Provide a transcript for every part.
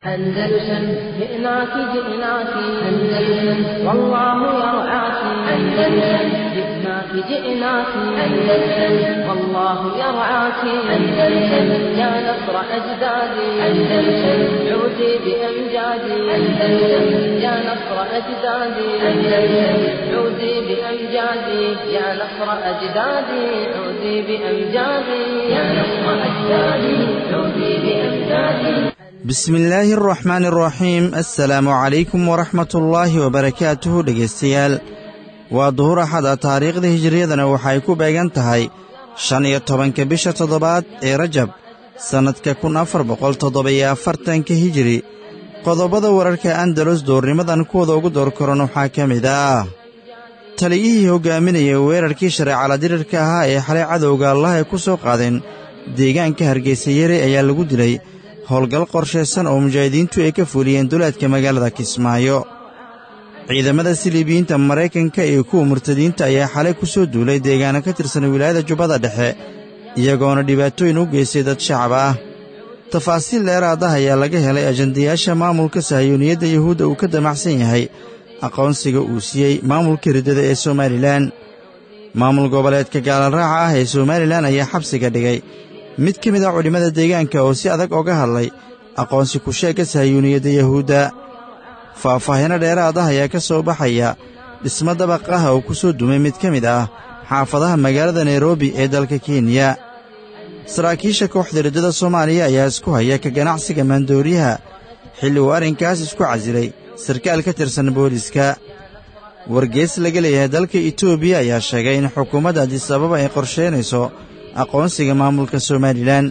أندلسن جئناك جئناك أندلسن والله يرعاك أندلسن جئناك جئناك أندلسن والله يرعاك أندلسن يا نصر أجدادي أندلسن عودي بأمجادي أندلسن يا نصر أجدادي أندلسن عودي بأمجادي يا نصر أجدادي عودي بأمجادي يا نصر أجدادي عودي بأمجادي bismillaahi araxmaani araxiim assalaamu calaykum waraxmatullaahi wabarakaatuhu dhegaystayaal waa duhur axada taariikhda hijiriyadana waxay ku beegan tahay shan iyo tobanka bisha toddobaad ee rajab sannadka kun afar boqol toddoba-iyo afartanka hijiri qodobada wararka andalus doornimadan kuwada ugu door koran waxaa ka mid ah taliyihii hoggaaminaya weerarkii shareecala dirirka ahaa ee xalay cadowga allah ay ku soo qaadeen deegaanka hargeysa yare ayaa lagu dilay howlgal qorshaysan oo mujaahidiintu ay ka fuliyeen duleedka magaalada kismaayo ciidamada siliibiyiinta maraykanka iyo kuwa murtadiinta ayaa xalay ku soo duulay deegaano ka tirsan wilaayada jubbada dhexe iyagoona dhibaatooyin u geystay dad shacab ah tafaasiil dheeraad ah ayaa laga helay ajandayaasha maamulka sahayuuniyadda yuhuudda uu ka damacsan yahay aqoonsiga uu siiyey maamulka riddada ee somalilan maamul goboleedka gaalaraaca ah ee somalilan ayaa xabsiga dhigay mid ka mid a culimmada deegaanka oo si adag oga hadlay aqoonsi ku-sheegga sahayuuniyadda yahuudda faahfaahino dheeraad ah ayaa ka soo baxaya dhismo dabaq ah oo ku soo dumay mid ka mid ah xaafadaha magaalada nairobi ee dalka kenya saraakiisha kooxda riddada soomaaliya ayaa isku haya ka ganacsiga maandooriyaha xilli uu arrinkaas isku casilay sarkaal ka tirsan booliiska wargees laga leeyahay dalka etoobiya ayaa sheegay in xukuumadda adisababa ay qorshaynayso aqoonsiga maamulka somalilan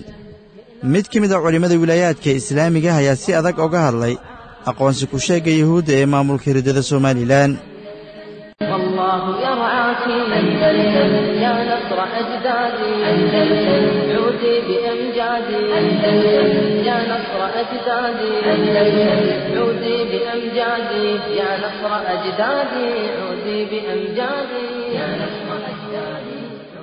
mid ka mid a culimmada wilaayaadka islaamiga ayaa si adag oga hadlay aqoonsi ku-sheegga yuhuudda ee maamulka riddada somalilan والله يرعاك أندلسن يا نصر أجدادي أندلسن عودي بأمجادي أندلسن يا نصر أجدادي أندلسن عودي بأمجادي يا نصر أجدادي عودي بأمجادي يا نصر أجدادي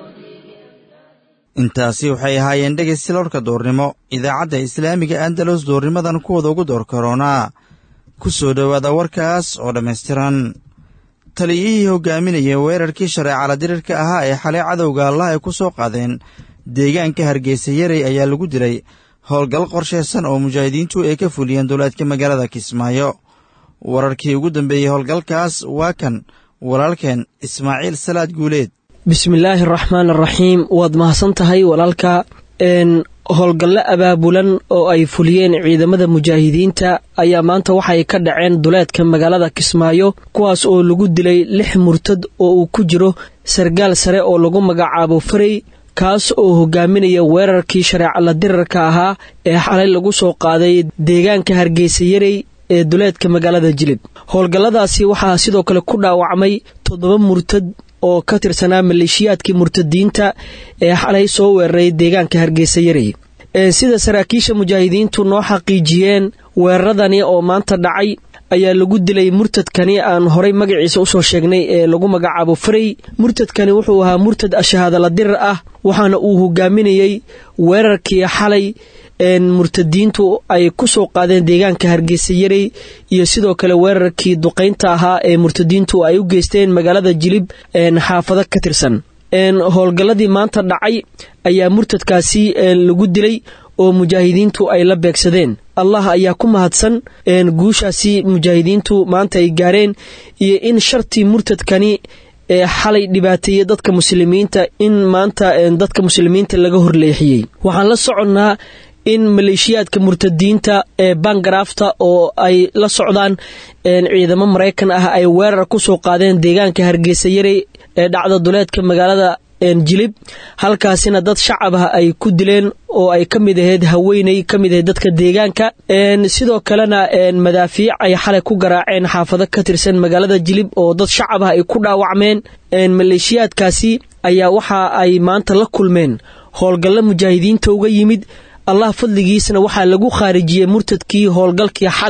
intaasi waxay ahaayeen dhegaysta lorka doornimo idaacadda islaamiga andalus doornimadan kuwada ugu door karoonaa ku soo dhowaada warkaas oo dhammaystiran taliyihii hoggaaminaya weerarkii shareecala dirirka ahaa ee xalay cadowga allah ay ku soo qaadeen deegaanka hargeysa yarey ayaa lagu dilay howlgal qorshaysan oo mujaahidiintu ay ka fuliyeen duleedka magaalada kismaayo wararkii ugu dambeeyey howlgalkaas waa kan walaalkeen ismaaciil salaad guuleed bismillaahi araxmaan araxiim waad mahadsan tahay walaalka howlgallo abaabulan oo ay fuliyeen ciidamada mujaahidiinta ayaa maanta waxay ka dhaceen duleedka magaalada kismaayo kuwaas oo lagu dilay lix murtad oo uu ku jiro sargaal sare oo lagu magacaabo farey kaas oo hogaaminaya weerarkii shareecala dirarka ahaa ee xalay lagu soo qaaday deegaanka hargeysa yarey ee duleedka magaalada jilib howlgalladaasi waxaa sidoo kale ku dhaawacmay toddoba murtad oo ka tirsanaa maleeshiyaadkii murtadiinta ee xalay soo weeraray deegaanka hargeysa yarey sida saraakiisha mujaahidiintu noo xaqiijiyeen weeraradani oo maanta dhacay ayaa lagu dilay murtadkani aan horay magaciisa usoo sheegnay ee lagu magacaabo farey murtadkani wuxuu ahaa murtad ashahaadala dirar ah waxaana uu hogaaminayey weerarkii xalay murtadiintu ay ku soo qaadeen deegaanka hargeysa yarey iyo sidoo kale weerarkii duqaynta ahaa ee murtadiintu ay u geysteen magaalada jilib xaafado ka tirsan howlgalladii maanta dhacay ayaa murtadkaasi lagu dilay oo mujaahidiintu ay la beegsadeen allah ayaa ku mahadsan guushaasi mujaahidiintu maanta ay gaareen iyo in shartii murtadkani ee xalay dhibaateeyey dadka muslimiinta in maanta dadka muslimiinta laga horleexiyey waxaan la soconnaa in maleeshiyaadka murtadiinta ee bangarafta oo ay la socdaan ciidamo maraykan ah ay weerar ku soo qaadeen deegaanka hargeysa yarey ee dhacda duleedka magaalada jilib halkaasina dad shacab ah ay ku dileen oo ay ka mid ahayd haweeney ka mid ahayd dadka deegaanka sidoo kalena madaafiic ay xalay ku garaaceen xaafado ka tirsan magaalada jilib oo dad shacab ah ay ku dhaawacmeen maleeshiyaadkaasi ayaa waxa ay maanta la kulmeen howlgallo mujaahidiinta uga yimid allah fadligiisna waxaa lagu khaarijiyey murtadkii howlgalkii xalay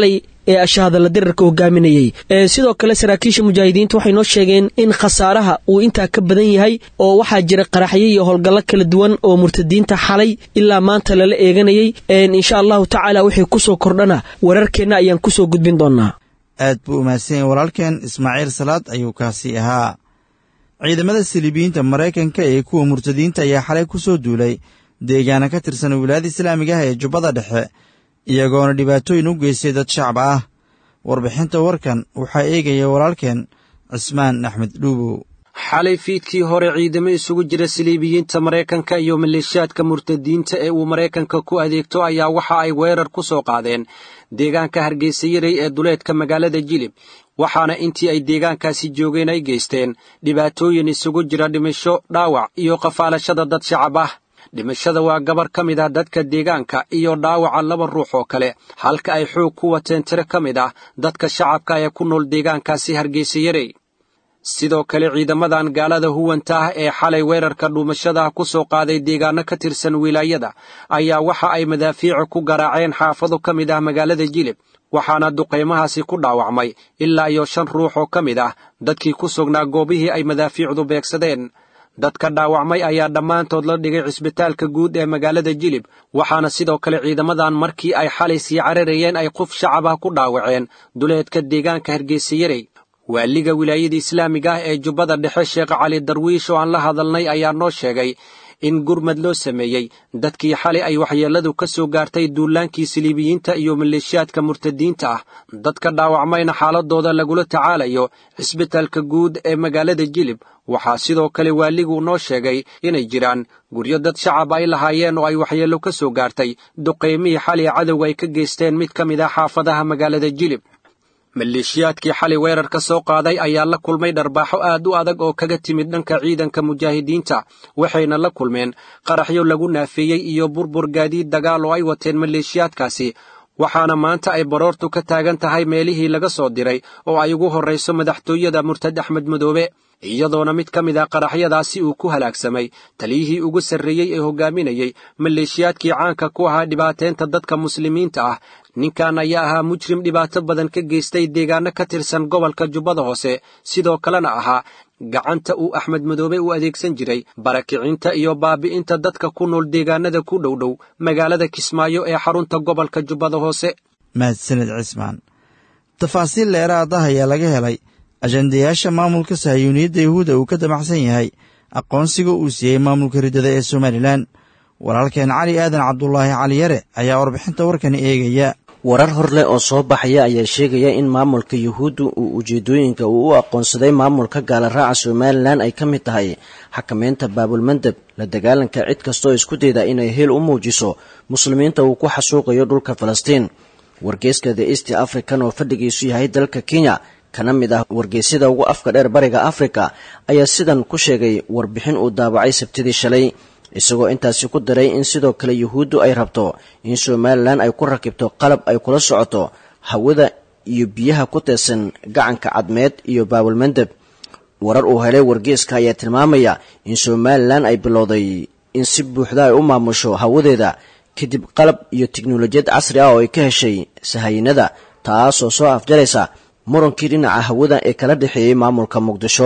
ee ashahadalla dirarka hogaaminayey sidoo kale saraakiisha mujaahidiinta waxay noo sheegeen in khasaaraha uu intaa ka badan yahay oo waxaa jira qaraxyo iyo howlgallo kala duwan oo murtadiinta xalay ilaa maanta lala eeganayey insha allahu tacaala wixii kusoo kordhana wararkeenna ayaan kusoo gudbin doonaa aad buu umahadsan yahay walaalkeen ismaaciil salaad ayuu kaasi ahaa ciidamada siliibiyiinta maraykanka ee kuwa murtadiinta ayaa xalay ku soo duulay deegaana ka tirsan wilaayada islaamiga ah ee jubbada dhexe iyagoona dhibaatooyin u geystay dad shacab ah warbixinta warkan waxaa eegaya walaalkeen cismaan axmed dhuubow xalay fiidkii hore ciidamo isugu jira siliibiyiinta maraykanka iyo maleeshiyaadka murtadiinta ee uu maraykanka ku adeegto ayaa waxa ay weerar ku soo qaadeen deegaanka hargeysa yaray ee duleedka magaalada jilib waxaana intii ay deegaankaasi joogeen ay geysteen dhibaatooyin isugu jira dhimasho dhaawac iyo qafaalashada dad shacab ah dhimashada waa gabar ka mid ah dadka deegaanka iyo dhaawaca laba ruux oo kale halka ay xoog ku wateen tiro ka mid ah dadka shacabka ee ku nool deegaankaasi hargeysa yarey sidoo kale ciidamadan gaalada huwanta ah ee xalay weerarka dhuumashada ku soo qaaday deegaano ka tirsan wilaayada ayaa waxa ay madaafiica ku garaaceen xaafado ka mid ah magaalada jilib waxaana duqaymahaasi ku dhaawacmay ilaa iyo shan ruux oo ka mid ah dadkii ku sugnaa goobihii ay madaafiicdu beegsadeen dadka dhaawacmay ayaa dhammaantood la dhigay cisbitaalka guud ee magaalada jilib waxaana sidoo kale ciidamadan markii ay xalay sii cararayeen ay qof shacab ah ku dhaawaceen duleedka deegaanka hargeysa yarey waaliga wilaayada islaamiga ah ee jubbada dhexe sheekh cali darwiish oo aan la hadalnay ayaa noo sheegay in gurmad loo sameeyey dadkii xalay ay waxyeelladu ka soo gaartay duulaankii siliibiyiinta iyo maleeshiyaadka murtadiinta ah dadka dhaawacmayna xaaladooda lagula tacaalayo cisbitaalka guud ee magaalada jilib waxaa sidoo kale waaligu noo sheegay inay jiraan guryo dad shacab ay lahaayeen oo ay waxyeello ka soo gaartay duqaymihii xalay cadowga ay ka geysteen mid ka mid ah xaafadaha magaalada jilib maleeshiyaadkii xalay weerarka soo qaaday ayaa la kulmay dharbaaxo aad u adag oo kaga timid dhanka ciidanka mujaahidiinta waxayna la kulmeen qaraxyo lagu naafeeyey iyo burbur gaadiid dagaal oo ay wateen maleeshiyaadkaasi waxaana maanta ay baroortu ka taagan tahay meelihii laga soo diray oo ay ugu horrayso madaxtooyada murtad axmed madoobe iyadoona mid ka mid ah qaraxyadaasi uu ku halaagsamay taliyihii ugu sarreeyey ee hogaaminayey maleeshiyaadkii caanka ku ahaa dhibaateynta dadka muslimiinta ah ninkan ayaa ahaa mujrim dhibaato badan ka geystay deegaano ka tirsan gobolka jubbada hoose sidoo kalena ahaa gacanta uu axmed madoobe u adeegsan jiray barakicinta iyo baabi'inta dadka ku nool deegaanada ku dhowdhow magaalada kismaayo ee xarunta gobolka jubbada hoose mahadsanid cismaan tafaasiil dheeraad ah ayaa laga helay ajandayaasha maamulka sahayuuniyadda yahuudda uu ka damacsan yahay aqoonsiga uu siiyey maamulka riddada ee somalilan walaalkeen cali aadan cabdulaahi cali yare ayaa warbixinta warkani eegaya warar hor leh oo soo baxaya ayaa sheegaya in maamulka yuhuudda uu ujeedooyinka uu u aqoonsaday maamulka gaalaraaca somalilan ay ka mid tahay xakamaynta baabulmandeb la dagaalanka cid kastoo isku dayda inay heel u muujiso muslimiinta uu ku xasuuqayo dhulka falastiin wargeyska the east african oo fadhigiisu yahay dalka kenya kana mid ah wargeysyada ugu afka dheer bariga afrika ayaa sidan ku sheegay warbixin uu daabacay sabtidii shalay isagoo intaasi ku daray in sidoo kale yuhuuddu ay rabto in somalilan ay ku rakibto qalab ay kula socoto hawada iyo biyaha ku teedsan gacanka cadmeed iyo baabulmandeb warar uu helay wargeeska ayaa tilmaamaya in somalilan ay bilowday in si buuxda ay u maamusho hawadeeda kadib qalab iyo tiknolojiyad casri ah oo ay ka heshay sahayinada taasoo soo afjaraysa murankii dhinaca hawada ee kala dhexeeyey maamulka muqdisho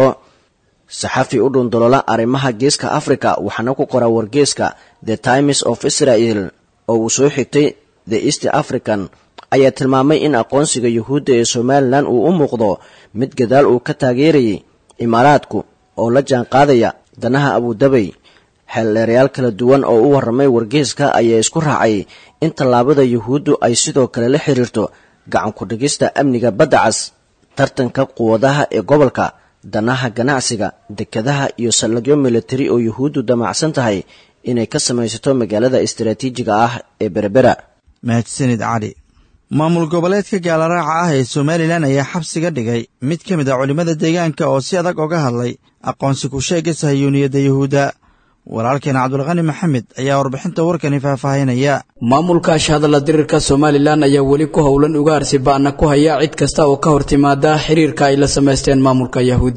saxafi u dhundolola arrimaha geeska africa waxaana ku qora wargeeska the times of israel oo uu soo xigtay the east african ayaa tilmaamay in aqoonsiga yuhuudda ee somalilan uu u muuqdo mid gadaal uu ka taageerayay imaaraadku oo la jaan qaadaya danaha abudabay xeeldheerayaal kala duwan oo u warramay wargeeska ayaa isku raacay in tallaabada yuhuuddu ay sidoo kale la xiriirto gacan ku-dhigista amniga badda cas tartanka quwadaha ee gobolka danaha ganacsiga dekadaha iyo saldhigyo militari oo yuhuuddu damacsan tahay inay ka samaysato magaalada istaraatiijiga ah ee berbera mahadsanid cali maamul goboleedka gaalaraaca ah ee somalilan ayaa xabsiga dhigay mid ka mid a culimmada deegaanka oo si adag oga hadlay aqoonsi ku sheega sahayuuniyadda yuhuudda walaalkeen cabdulqani maxamed ayaa warbixinta warkani faahfaahinaya maamulka ashhadalla dirirka somalilan ayaa weli ku howlan ugaarsi ba'na ku haya cid kasta oo ka hor timaada xiriirka ay la samaysteen maamulka yahuudda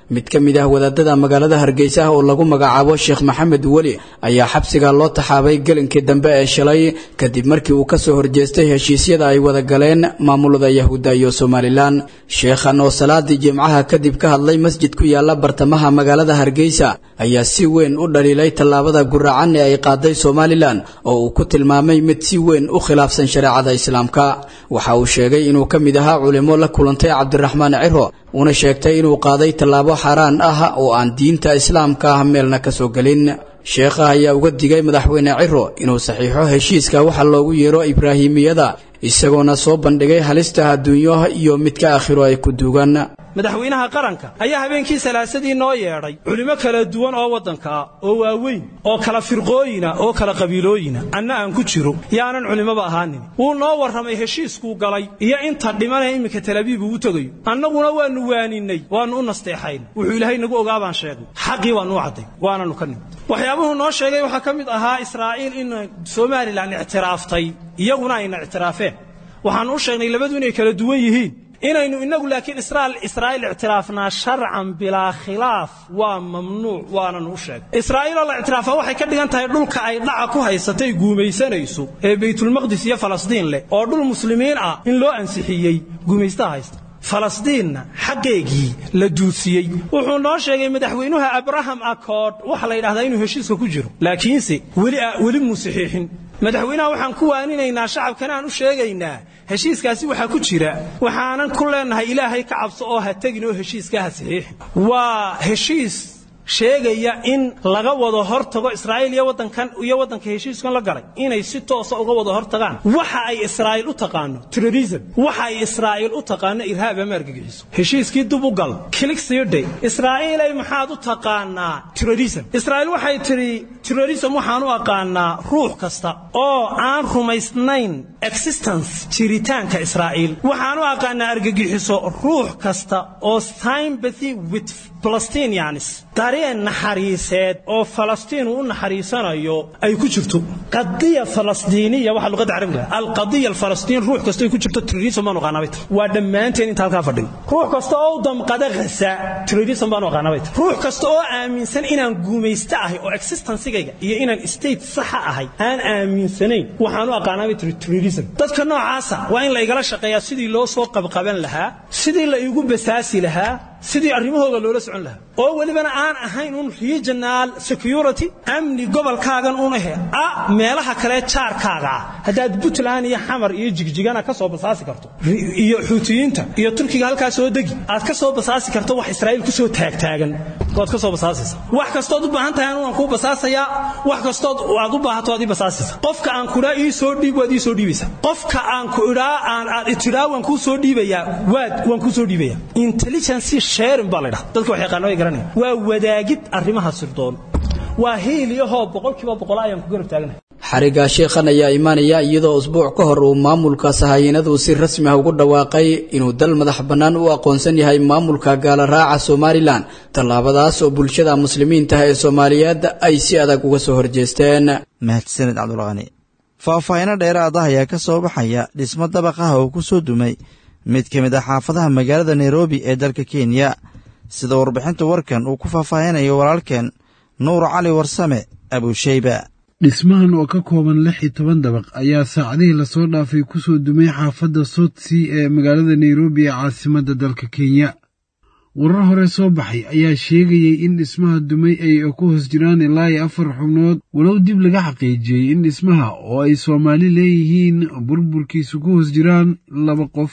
mid ka mid ah wadaadada magaalada hargeysa oo lagu magacaabo sheekh maxamed weli ayaa xabsiga loo taxaabay gelinkii dambe ee shalay kadib markii uu kasoo horjeestay heshiisyada ay wada galeen maamulada yahuudda iyo somalilan sheekhan oo salaadii jimcaha kadib ka hadlay masjid ku yaala bartamaha magaalada hargeysa ayaa si weyn u dhaliilay tallaabada guracan ee ay qaaday somalilan oo uu ku tilmaamay mid si weyn u khilaafsan shareecada islaamka waxa uu sheegay inuu ka mid ahaa culimo la kulantay cabdiraxmaan ciro una sheegtay inuu qaaday tallaabo xaaraan ah oo aan diinta islaamka ah meelna ka soo gelin sheekha ayaa uga digay madaxweyne ciro inuu saxiixo heshiiska waxa loogu yeero ibraahimiyada isagoona soo bandhigay halista adduunyo iyo midka aakhiro ay ku duugan madaxweynaha qaranka ayaa habeenkii salaasadii noo yeedhay culimo kala duwan oo waddanka ah oo waaweyn oo kala firqooyina oo kala qabiilooyina anna aan ku jiro yaanan culimmoba ahaanin wuu noo warramay heshiiskuu galay iyo inta dhimanee imminka talabiib uu tegayo annaguna waannu waaninnay waannu u nasteexayn wuxuu ilaahay nagu ogaa baan sheegnay xaqii waannu u cadday waananu ka nimid waxyaabuhuu noo sheegay waxaa ka mid ahaa israa'iil in somalilan ictiraaftay iyaguna ayna ictiraafeen waxaannu u sheegnay labadu inay kala duwan yihiin inaynu inagu laakiin israa'iil ictiraafnaa sharcan bilaa khilaaf waa mamnuuc waananu u sheegay israa'iiloo la ictiraafa waxay ka dhigan tahay dhulka ay dhaca ku haysatay guumaysanayso ee baytulmaqdis iyo falastiin leh oo dhul muslimiin ah in loo ansixiyey guumaystaha haysta falastiinna xaqeegii la duudsiyey wuxuu noo sheegay madaxweynuha abraham accord waxa la yidhahdaa inuu heshiiska ku jiro laakiinse weli muu saxiixin madaxweynaha waxaan ku waaninaynaa shacabkana aan u sheegaynaa heshiiskaasi waxaa ku jira waxaanan ku leennahay ilaahay ka cabso oo ha tegin oo heshiiska ha saxiixin waa heshiis sheegaya in laga wada hortago israa'iil iyo waddankan iyo waddanka heshiiskan la galay inay si toosa uga wada hortagaan waxa ay israa'iil u taqaano terrorism waxa ay israa'iil u taqaano irhaab ama argagixiso heshiiskii dib u gal kilik siidhay israa'iilay maxaad u taqaanaa terrorism israa'iil waxay tidhi terrorism waxaan u aqaanaa ruux kasta oo aan rumaysnayn existence jiritaanka israa'iil waxaan u aqaanaa argagixiso ruux kasta oo sympathy with palestinians dareen naxariiseed oo falastiin uu u naxariisanayo ay ku jirto qadiya falastiiniya waxa luqadda carabiga alqadiya alfalastiin ruux kasta ay ku jirto terrorism baan aqaanaa bay tahay waa dhammaanteen inta halkaa fadhin ruux kasta oo u damqada ghaza terrorism baan aqaanaa bay tahay ruux kasta oo aaminsan inaan guumaysto ahay oo existencigayga iyo inaan state saxa ahay aan aaminsanayn waxaan u aqaanaa bay tahay terrorism dadka noocaasa waa in la igala shaqeeyaa sidii loo soo qabqaban lahaa sidii la igu basaasi lahaa sidii arrimahooda loola socon lahaa oo welibana aan ahayn un regional security amni gobolkaagan unahe a meelaha kale jaarkaaga ah haddaad puntland iyo xamar iyo jigjigana ka soo basaasi karto iyo xuutiyiinta iyo turkiga halkaa soo degi aad ka soo basaasi karto wax israa'iil ku soo taagtaagan waad ka soo basaasaysa wax kastood u baahan tahay anu waan kuu basaasayaa wax kastood aad u baahato waad ii basaasaysa qofka aan kudhaa ii soo dhiib waad ii soo dhiibaysaa qofka aan ku idhaa aan aad itidhaa waan kuu soo dhiibayaa waad waan kuu soo dhiibayaa intelligence sharing baa la ydhaha dadka wax yaqaano way garanaya waa wadaagid arrimaha sirdoon waa hiiliyahoo boqolkiiba boqol ayaan ku garab taaganahay xariga sheekhan ayaa imaanaya iyadoo usbuuc ka hor uu maamulka sahayiinadu si rasmi ah ugu dhawaaqay inuu dal madax bannaan u aqoonsan yahay maamulka gaalaraaca somalilan tallaabadaas oo bulshada muslimiinta ee soomaaliyeed ay si adag uga soo horjeesteen mahadsaned cabdulqani faahfaahino dheeraad ah ayaa ka soo baxaya dhismo dabaqaha oo ku soo dumay mid ka mid ah xaafadaha magaalada nairobi ee dalka kenya sida warbixinta warkan uu ku faahfaahinayo walaalkeen nuur cali warsame abusheyba dhismahan oo ka kooban lix iyo toban dabaq ayaa saacadihii lasoo dhaafay ku soo dumay xaafadda sotsea ee magaalada nairobi ee caasimadda dalka kenya warar hore soo baxay ayaa sheegayey in dhismaha dumay ay ku hoos jiraan ilaa iyo afar xubnood walow dib laga xaqiijiyey in dhismaha oo ay soomaali leeyihiin burburkiisu ku hoos jiraan laba qof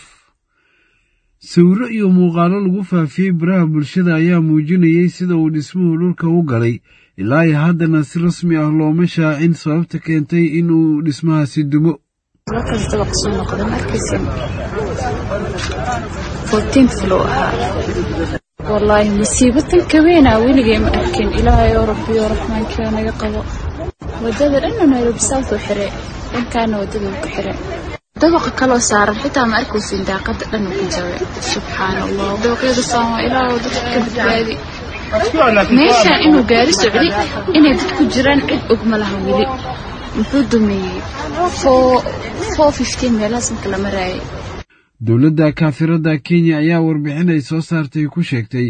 sawiro iyo muuqaalo lagu faafiyey baraha bulshada ayaa muujinayey sida uu dhismuhu dhulka u galay ilaa iyo haddana si rasmi ah looma shaacin sababta keentay in uu dhismahaasi dumo wallaahi musiibatan kaweynaa weligay ma arkin ilaahayoo rabbiyo raxmaankiio naga qabo wadada dhanna nairobi south u xire dhankaana wadada uu ka xire dabaqa kaloo saaran xitaa ma arkaysin daaqada dhan uu ka jabe subxaan allah dabaqyada saama ilaahoo dadka ka badbaadi meeshaan inuu gaari socday inay dad ku jiraan cid og ma laha weli muxuu dumeeyey meelahaas marka la maraayay dowladda kaafiradda kenya ayaa warbixin ay soo saartay ku sheegtay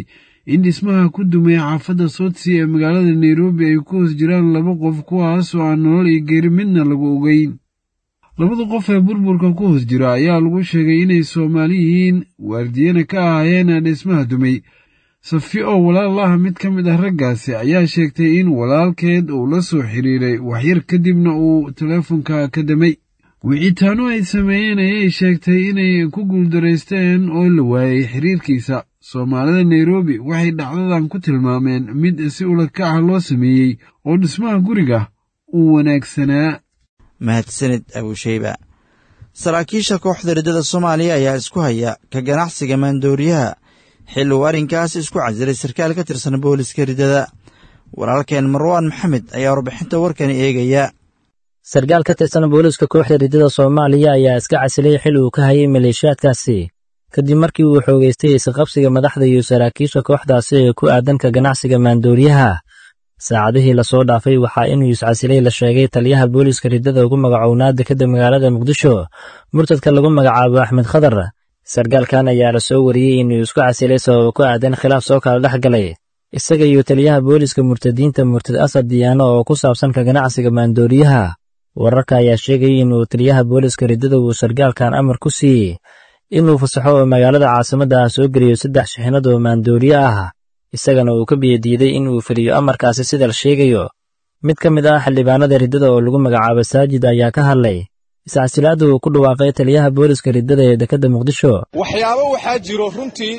in dhismaha ku dumay xaafadda soodsi ee magaalada nairobi ay ku hoos jiraan laba qof kuwaas oo aan nolol iyo geeri midna lagu ogeyn labada qof ee burburka ku hoos jira ayaa lagu sheegay inay soomaali yihiin waardiyana ka ahaayeen dhismaha dumay safi oo walaal ah mid ka mid ah raggaasi ayaa sheegtay in walaalkeed uu la soo xiriiray waxyar kadibna uu teleefonka ka damay wicitaano ay sameeyeen ayay sheegtay inay ku guuldaraysteen oo la waayey xiriirkiisa soomaalida nairobi waxay dhacdadan ku tilmaameen mid si ulakac ah loo sameeyey oo dhismaha guriga uu wanaagsanaa mahadsanid abuusheyba saraakiisha kooxda riddada soomaaliya ayaa isku haya ka ganacsiga maandooriyaha xil uu arrinkaas isku casilay sarkaal ka tirsan booliska riddada walaalkeen marwaan maxamed ayaa warbixinta warkani eegaya sarkaal ka tirsan booliska kooxda riddada soomaaliya ayaa iska casilay xil uu ka hayay maleeshiyaadkaasi kadib markii uu xoogaystay isqabsiga madaxda iyo saraakiisha kooxdaasi ee ku aadan ka ganacsiga maandooriyaha saacadihii lasoo dhaafay waxaa inuu iscasilay la sheegay taliyaha booliska riddada ugu magacownaa dekadda magaalada muqdisho murtadka lagu magacaabo axmed khadar sarkaalkan ayaa la soo wariyey inuu isku casilay sababa ku aadan khilaaf soo kala dhex galay isaga iyo taliyaha booliska murtadiinta murtad asad diyaano oo ku saabsan ka ganacsiga maandooriyaha wararka ayaa sheegayay inuu taliyaha booliska riddada uu sarkaalkan amar ku siiyey inuu fasaxo oo magaalada caasimadda ah soo geliyo saddex shixinad oo maandooriye ah isagana uu ka biyadiiday inuu fuliyo amarkaasi sida la sheegayo mid ka mid ah xildhibaanada riddada oo lagu magacaabo saajid ayaa ka hadlay iscasilaadda uu ku dhawaaqay taliyaha booliska riddada ee dekedda muqdisho waxyaabo waxaa jiro runtii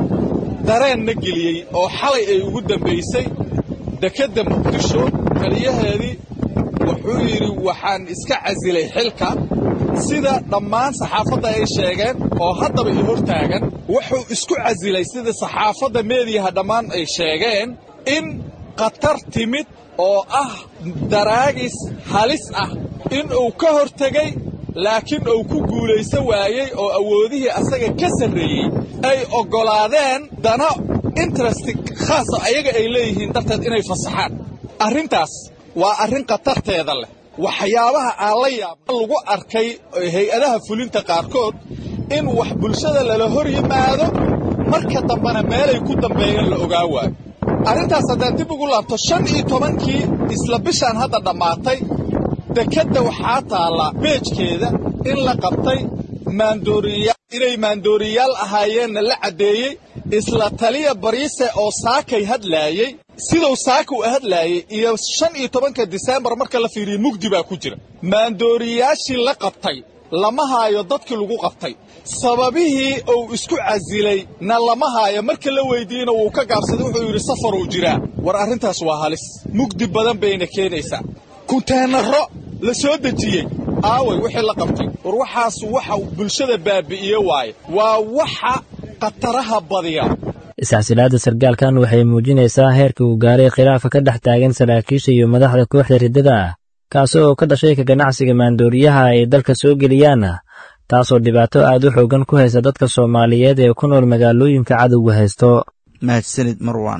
dareenna geliyey oo xalay ay ugu dambaysay dekedda muqdisho taliyaheedii wuxuu yidhi waxaan iska casilay xilka sida dhammaan saxaafadda ay sheegeen oo haddaba i hor taagan wuxuu isku casilay sida saxaafadda meediyaha dhammaan ay sheegeen in khatar timid oo ah daraagis halis ah in uu ka hor tegey laakiin uu ku guulaysan waayey oo awoodihii asaga ka sarreeyey ay oggolaadeen dana interesti khaasa ayaga ay leeyihiin darteed inay fasaxaan arrintaas waa arrin khatarteeda leh waxyaabaha aan la yaaba lagu arkay hay-adaha fulinta qaarkood in wax bulshada lala hor yimaado marka dambena meelay ku dambeeyeen la ogaa waayo arrintaas haddaan dib ugu laabto shan iyo tobankii isla bishaan hadda dhammaatay dekedda waxaa taalla beejkeeda in la qabtay maandooriyaal inay maandooriyaal ahaayeenna la caddeeyey isla taliya bariise oo saakay hadlaayey siduu saaka u hadlaayey iyo shan iyo tobanka diseembar marka la fiiriyo mugdi baa ku jira maandooriyaashii la qabtay lama haayo dadkii lagu qabtay sababihii uu isku casilay na lama haayo marka la weydiiyena wuu ka gaabsaday wuxuu yidhi safaruu jiraa war arrintaas waa halis mugdi badan bayna keenaysaa kunteenaro la soo dejiyey aaway wixii la qabtay war waxaas waxa bulshada baabi'iye waaye waa waxa khataraha badiya iscasilaadda sarkaalkan waxay muujinaysaa heerka uu gaaray khilaafa ka dhex taagan saraakiisha iyo madaxda kooxda riddada ah kaasi oo ka dhashay ka ganacsiga maandooriyaha ay dalka soo geliyaan taasoo dhibaato aad u xoogan ku haysa dadka soomaaliyeed ee ku nool magaalooyinka cadowga haysto mahadsanid marwan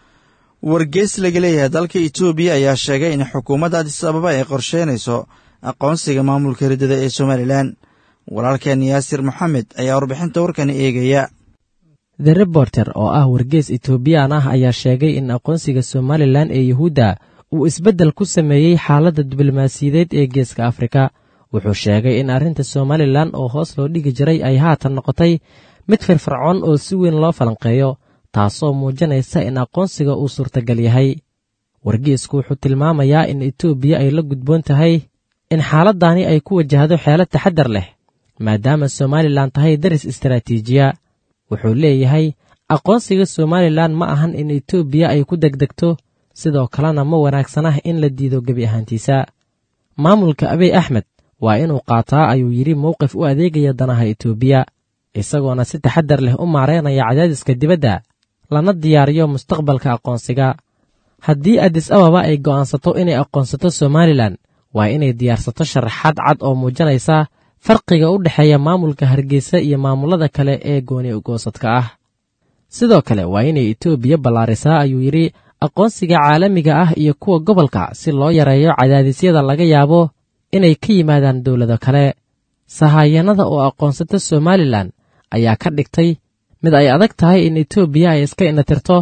wargeys laga leeyahay dalka etoobiya ayaa sheegay in xukuumadda adis ababa ay qorsheynayso aqoonsiga maamulka riddada ee somalilan walaalkeen yaasir moxamed ayaa warbixinta warkani eegaya the reporter oo ah wargeys etoobiyaan ah ayaa sheegay in aqoonsiga somalilan ee yuhuudda uu isbeddel ku sameeyey xaaladda diblomaasiyadeed ee geeska afrika wuxuu sheegay in arrinta somalilan oo hoos loo dhigi jiray ay haatan noqotay mid firfircoon oo si weyn loo falanqeeyo taasoo muujinaysa in aqoonsiga uu suurtagal yahay wargeysku wuxuu tilmaamayaa in etoobiya ay la gudboon tahay in xaaladdaani ay ku wajahdo xeelad taxaddar leh maadaama somalilan tahay daris istaraatiijiya wuxuu leeyahay aqoonsiga somalilan ma ahan in etoobiya ay ku degdegto sidoo kalena ma wanaagsanah in la diido gebi ahaantiisa maamulka abiy axmed waa inuu qaataa ayuu yidhi mowqif u adeegaya danaha etoobiya isagoona si taxaddar leh u maareynaya cadaadiska dibadda lana diyaariyo mustaqbalka aqoonsiga haddii adis ababa ay go'aansato inay aqoonsato somalilan waa inay diyaarsato sharaxaad cad oo muujinaysa farqiga u dhexeeya maamulka hargeysa iyo maamullada kale ee gooni ugoosadka ah sidoo kale waa inay etoobiya ballaarisaa ayuu yidhi aqoonsiga caalamiga ah iyo kuwa gobolka si loo yareeyo cadaadisyada laga yaabo inay ka yimaadaan dowlado kale sahayanada oo aqoonsata somalilan ayaa ka dhigtay mid ay adag tahay in etoobiya ay iska inatirto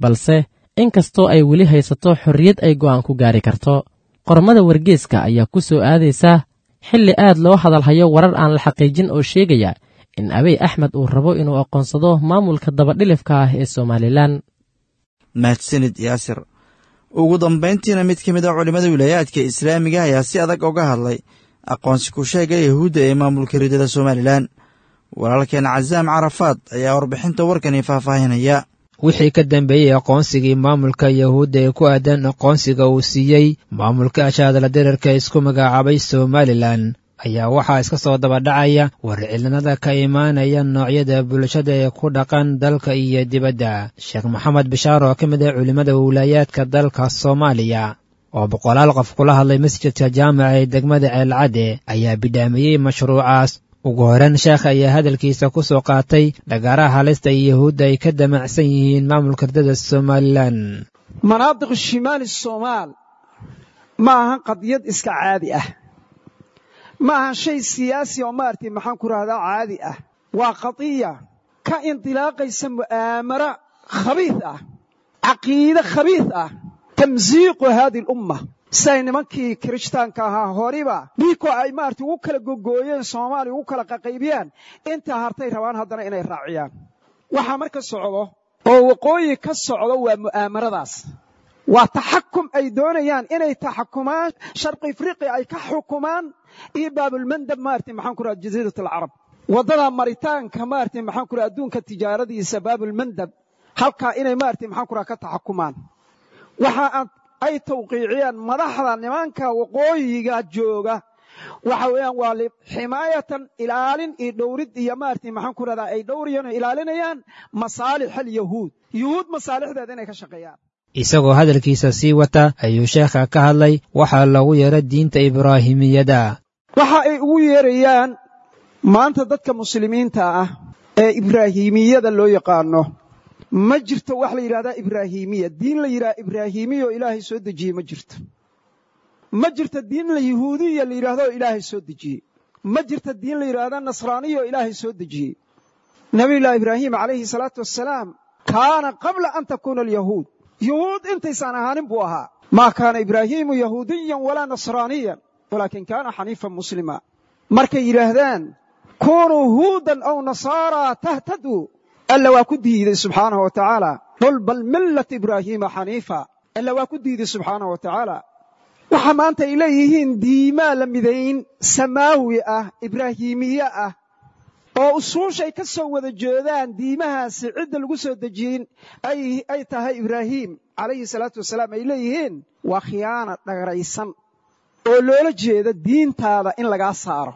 balse inkastoo ay weli haysato xorriyad ay go'aan ku gaari karto qormada wargeeska ayaa ku soo aadaysa xilli aad loo hadalhayo warar aan la xaqiijin oo sheegaya in abiy axmed uu rabo inuu aqoonsado maamulka dabadhilifka ah ee somalilan mahadsanid yaasir ugu dambayntiina mid ka mid a culimmada wilaayaadka islaamiga ayaa si adag uga hadlay aqoonsi ku sheega yahuudda ee maamulka ridada somalilan walaalkeen casaam carafaad ayaa warbixinta warkani faahfaahinaya wixii ka dambeeyey aqoonsigii maamulka yahuudda ee ku aadan aqoonsiga uu siiyey maamulka ashaadala dirarka isku magacaabay somalilan ayaa waxaa iska soo dabadhacaya warcilinada ka imaanaya noocyada bulshada ee ku dhaqan dalka iyo dibadda sheekh maxamed bishaar oo ka mid ah culimmada wilaayaadka dalka soomaaliya oo boqolaal qof kula hadlay masjidka jaamaca ee degmada ceelcadde ayaa bidhaamiyey mashruucaas ugu horeyn sheekh ayaa hadalkiisa ku soo qaatay dhagaaraha halista iyo yahuudda ay ka damacsan yihiin maamulka ridada somalilan manaadiq shimaali somaal ma ahan qadiyad iska caadi ah ma ahan shay siyaasi oo maaragtay maxaan ku rahdaa caadi ah waa qadiya ka indilaaqaysa mu'aamara khabiid ah caqiide khabiid ah tamsiiqu haadihi alumma siday nimankii kirishtaanka ahaa horiba dhiikoo ay maaragtay ugu kala gogooyeen soomaaliya ugu kala qaqaybiyaan intaa hartay rabaan haddana inay raaciyaan waxaa marka socdo oo waqooyi ka socdo waa mu'aamaradaas waa taxakum ay doonayaan inay taxakumaan sharqi afriqiya ay ka xukumaan iyo baabulmandab maaragtay maxaan ku raha jasiirat alcarab waddada maritaanka maaragtay maxaan ku raha adduunka tijaaradiisa baabulmandab halkaa inay maaragtay maxaan ku raha ka taxakumaan waxa ay tawqiiciyaan madaxda nimanka waqooyiga jooga waxa weeyaan waa ximaayatan ilaalin iyo dhowrid iyo maaragtay maxaan ku rahdaa ay dhowrayaan oo ilaalinayaan masaalix alyahuud yuhuud masaalixdeeda inay ka shaqeeyaan isagoo hadalkiisa sii wata ayuu sheekha ka hadlay waxaa loogu yeera diinta ibraahimiyada waxa ay ugu yeerayaan maanta dadka muslimiinta ah ee ibraahimiyada loo yaqaano ma jirto wax la yidhahdaa ibraahimiya diin la yidhaha ibraahimiya oo ilaahay soo dejiyey ma jirto ma jirto diin la yahuudiya la yidhahdo oo ilaahay soo dejiyey ma jirto diin la yidhahda nasraaniya oo ilaahay soo dejiyey nabiyullaahi ibraahim calayhi salaatu wassalaam kaana qabla an takuuna alyahuud yuhuud intaysaan ahaanin buu ahaa maa kaana ibraahiimu yahuudiyan walaa nasraaniyan walaakin kaana xaniifan muslima markay yidhaahdaan kunuu huudan aw nasaaraa tahtaduu alla waa ku diiday subxaanahu wa tacaala qul bal millata ibraahiima xaniifa alla waa ku diiday subxaanahu wa tacaala waxa maanta ay leeyihiin diimaa la midayn samaawi ah ibraahiimiye ah oo usuushay ka soo wada jeedaan diimahaasi cidda lagu soo dejiyin ay tahay ibraahiim calayhi salaatu wasalaam ay leeyihiin waa khiyaana dhagaraysan oo loola jeeda diintaada in lagaa saaro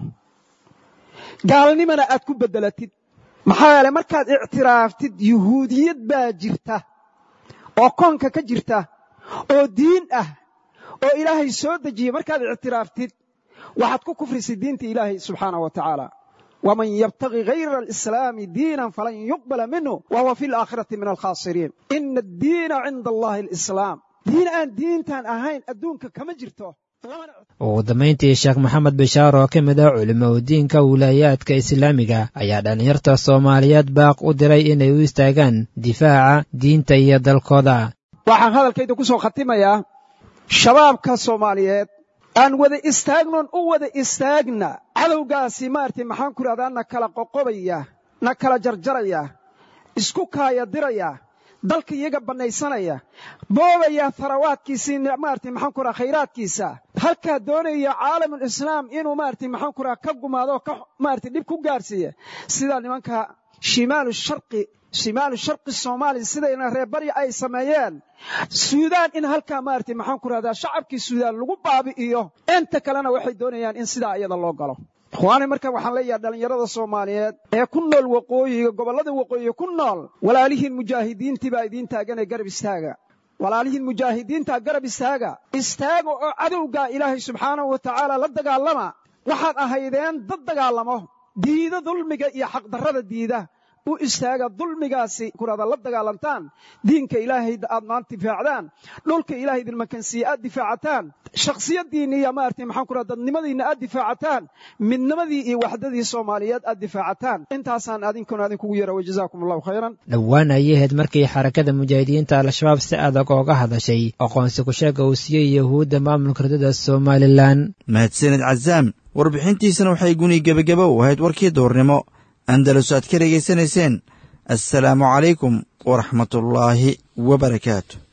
gaalnimana aad ku beddelatid maxaa yeelay markaad ictiraaftid yuhuudiyad baa jirta oo koonka ka jirta oo diin ah oo ilaahay soo dejiyey markaad ictiraaftid waxaad ku kufrisay diinta ilaahay subxaanahu wa tacaala waman yabtagi hayra alislaami diinan falan yuqbala minhu wa huwa fi alaakhirati min alkhaasiriin ina addiina cinda allahi alislaam diin aan diintan ahayn adduunka kama jirto ugu dambayntii sheekh maxamed bishaar oo ka mid ah culimaudiinka wilaayaadka islaamiga ayaa dhallinyarta soomaaliyeed baaq u diray inay u istaagaan difaaca diinta iyo dalkooda waxaan hadalkayda ku soo khatimayaa shabaabka soomaaliyeed aan wada istaagnoon u wada istaagna cadowgaasi maaragtay maxaan ku idhahdaa na kala qoqobaya na kala jarjaraya isku kaaya diraya dalka iyaga bannaysanaya boobaya tharawaadkiisii maaragtay maxaan ku idhaha khayraadkiisa halkaa doonaya caalamulislaam inuu maaragtay maxaan ku idhaha ka gumaado ka maaragtay dhib ku gaarsiiya sidaa nimanka shimaalu sharqi shimaalu sharqi soomaaliya sidayna reerbarya ay sameeyeen suudaan in halkaa maaragtay maxaan ku rahdaa shacabkii suudaan lagu baabi'iyo inta kalena waxay doonayaan in sidaa iyada loo galo ikhwaani marka waxaan leeyahay dhallinyarada soomaaliyeed ee ku nool waqooyiga gobollada waqooyiga ku nool walaalihiin mujaahidiintii baa idiin taaganee garab istaaga walaalihiin mujaahidiintaa garab istaaga istaaga oo cadowgaa ilaahay subxaanahu wa tacaala la dagaalama waxaad ahaydeen dad dagaalamo diida dulmiga iyo xaqdarrada diida u istaaga dulmigaasi kurada la dagaalantaan diinka ilaahay aad maanta difaacdaan dhulka ilaahay idin makansiiye aad difaacataan shakhsiyadiinni iyo maartay maxaan ku raha dadnimadiinna aad difaacataan midnimadii iyo waxdadii soomaaliyeed aad difaacataan intaasaan adinkuna adinkugu yara wajazaakum allahu khayran dhowaan ayay ahayd markii xarakada mujaahidiinta al-shabaab si adag ooga hadashay aqoonsi ku-sheega uu siiyey yahuudda maamulka ridada somalilan mahadsanid cazaam warbixintiisana waxay guni gebagaba u ahayd warkii duurnimo andalus aad ka dhegaysanayseen assalaamu calaykum waraxmatullaahi wabarakaatu